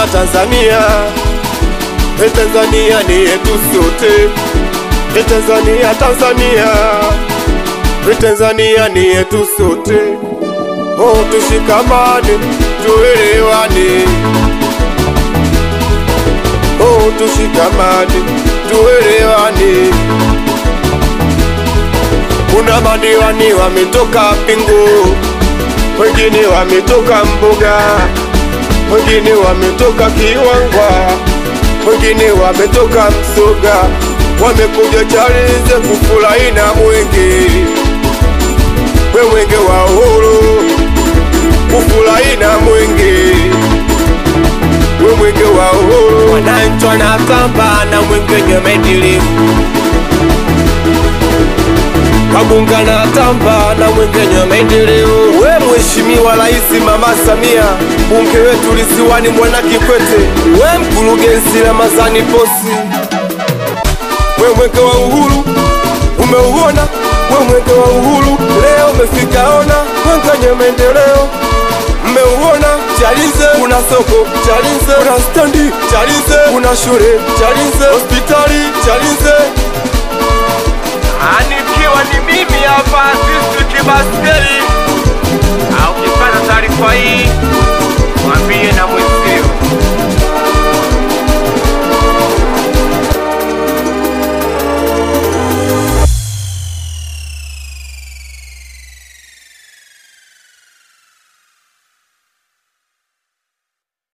Tanzania, e Tanzania ni yetu sote, e Tanzania, Tanzania, e Tanzania ni yetu sote. Oh, tushikamane, tuelewane. Oh, tushikamane, tuelewane. Kuna madiwani wametoka Pingu, wengine wametoka Mbuga, wengine wametoka Kiwangwa, wengine wametoka Msoga, wamekuja Chalinze kufurahi na mwenge, we mwenge wa uhuru, kufurahi na mwenge, we mwenge wa uhuru. Wananchi wanatamba na mwenge nyemedili Kabunga na tamba na mwengenyo maendeleo. We Mheshimiwa Rais Mama Samia, bunge wetu lisiwani Mwana Kikwete, we mkurugenzi Ramadhani Posi, we mwenge wa uhuru umeuona, we mwenge wa uhuru leo umefika, ona mwengenyo maendeleo mmeuona. Chalinze kuna soko, Chalinze kuna standi, Chalinze kuna shule, Chalinze hospitali, Chalinze Anikiwa ni mimi hapa sisi kibaskeli. Au ukipata taarifa hii mwambie na